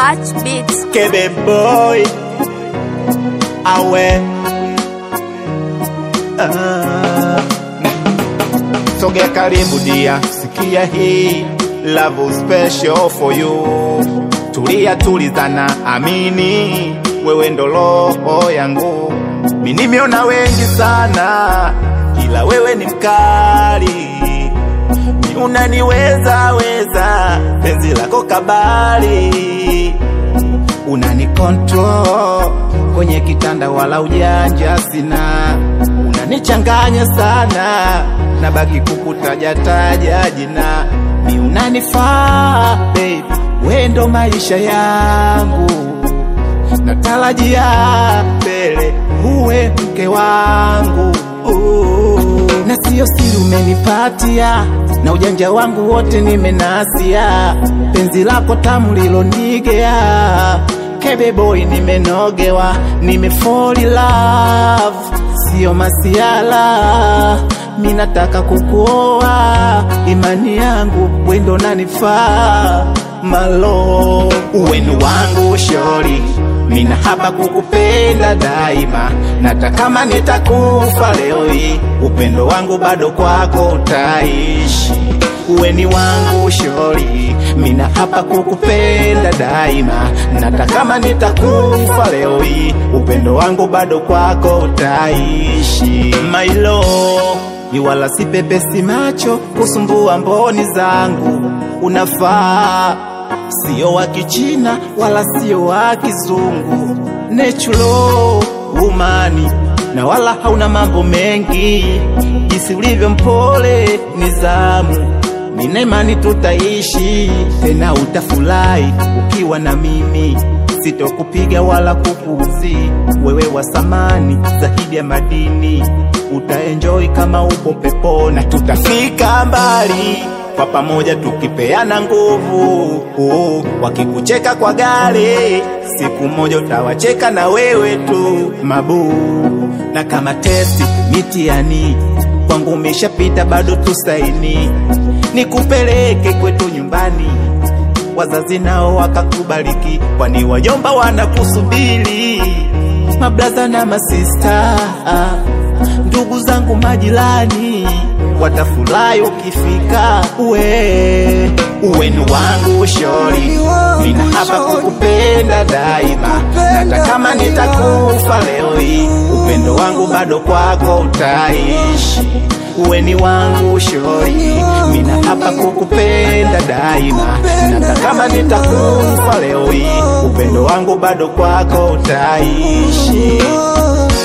Touch Beats. Kebe boy awe ah. Sogea karibu dia, sikia hii love special for you. Tulia tulizana, amini wewe ndo roho yangu. Mimi nimeona wengi sana, ila wewe ni mkali ni unaniweza weza, penzi lako kabali, unani control kwenye kitanda, wala ujanja sina, unanichanganya sana, nabaki kukutaja taja jina, ni unanifaa baby, we ndo maisha yangu, natarajia mbele uwe mke wangu na siyo siri umenipatia, na ujanja wangu wote nimenasia, penzi lako tamu lilonigea, kebe boy nimenogewa, nimefall in love, siyo masiala, mi nataka kukuoa, imani yangu wendo nanifaa malo uwenu wangu shori mina hapa kukupenda daima, nata kama nitakufa leo hii, upendo wangu bado kwako utaishi. Uweni wangu shori, mina hapa kukupenda daima, nata kama nitakufa leo hii, upendo wangu bado kwako utaishi. Mailo ni wala si pepesi macho kusumbua mboni zangu, unafaa sio wa kichina wala sio wa kizungu, natural umani na wala hauna mambo mengi, jinsi ulivyo mpole nizamu nina imani tutaishi tena, utafurahi ukiwa na mimi, sitokupiga wala kupuzi, wewe wa samani zaidi ya madini, utaenjoy kama upo peponi, na tutafika mbali kwa pamoja tukipeana nguvu. Oh, wakikucheka kwa gari, siku moja utawacheka na wewe tu mabu. Na kama testi mitiani kwangu umeshapita, bado tusaini, nikupeleke kwetu nyumbani, wazazi nao wakakubariki, kwani wajomba wanakusubiri, mablaza na masista, ndugu zangu majirani watafurahi ukifika uwe uwenu wangu shori, mina hapa kukupenda daima, hata kama nitakufa leo hii, upendo wangu bado kwako utaishi. Uweni wangu shori, mina hapa kukupenda daima, hata kama nitakufa leo hii, upendo wangu bado kwako utaishi.